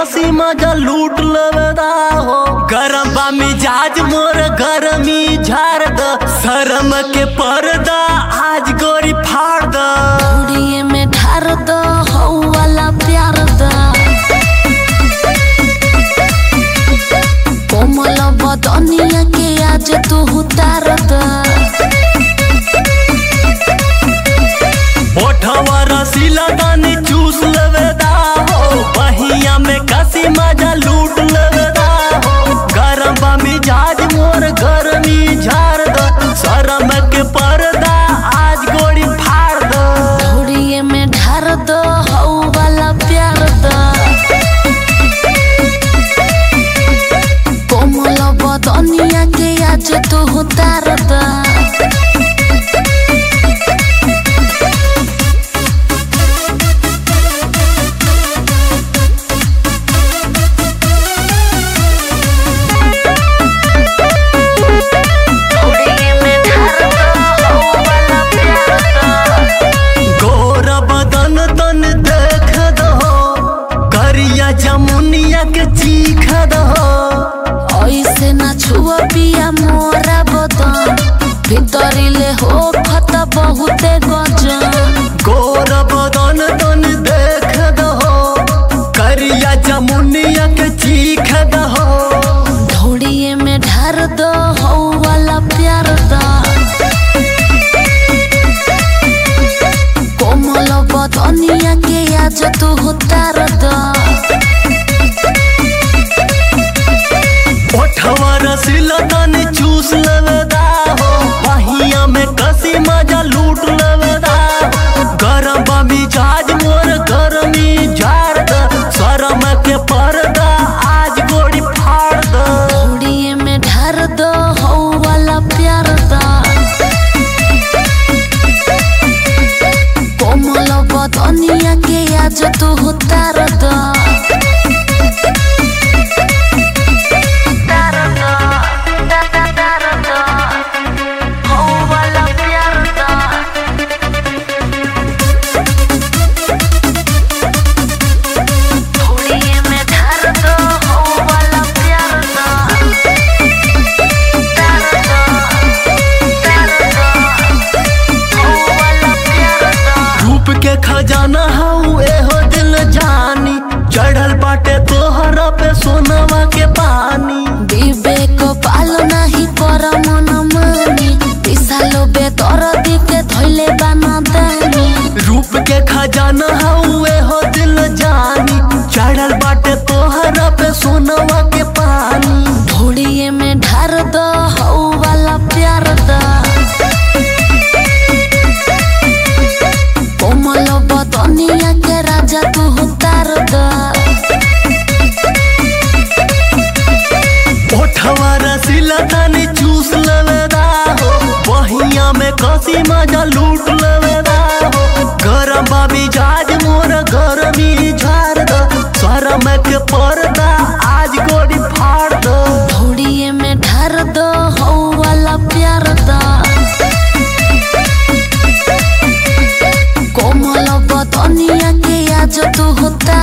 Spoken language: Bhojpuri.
कसी मजा लूट लवेदा हो गरम बा मिजाज मोर गरमी झाड़ द शरम के पर्दा आज गोरी फाड़ द उड़िए में ढार दो हो वाला प्यार दा कोमल बदनिया के आज तू उतार दा ओठवा रसीला दानी चूस लवेदा हो बहिया में कसी मजा लूट लवेदा हो गरम बा मिजाज मोर गरमी झाड़ द शरम के पर्दा आज गोरी फाड़ द उड़िए में ढार दो हो वाला प्यार दा कोमल बदनिया के आज तू उतार दा गोर बदन तन देख दहो करिया जमुनिया के चीख दहो ऐसे ना छुआ पिया मोरा बदन भितरिले हो खत बहुते गजन गोर बदन तन देख दहो करिया जमुनिया के चीख दहो धोड़िए में ढार दो हो वाला प्यार दा कोमल बदनिया के आज तू उतार दा ओठवा रसीला तन चूस लवेदा हो बहिया में कसी मजा लूट लवेदा हो गरम बा मिजाज मोर गरमी झाड़ द शरम के पर्दा आज गोड़ी फाड़ द धोड़िए में ढार दो हो वाला प्यार दा कोमल बदनिया के आज तू उतार दा रूप के खजाना हऊ एहो दिल जानी चढ़ल बाटे तोहरा पे सोनवा के पानी विवेक पाल नाही कर मन मानी पिसालो बेतर दिके धैले बाना दानी रूप के खजाना हऊ एहो दिल जानी चढ़ल बाटे तोहरा पे सोनवा के पानी धोड़िए में ढार दो हौ वाला प्यार दा कोमल बदनिया के राजा तू उतार दा ओठवा रसीला तानी चूस लवेदा हो बहिया में कसी मजा लूट लवेदा हो गरम बाबी जाज मोर गरमी झाड़ द शरम के पर्दा आज गोड़ी फाड़ द धोड़िए में ढार दो हौ वाला प्यार दा कोमल बदनिया के आज तू उतार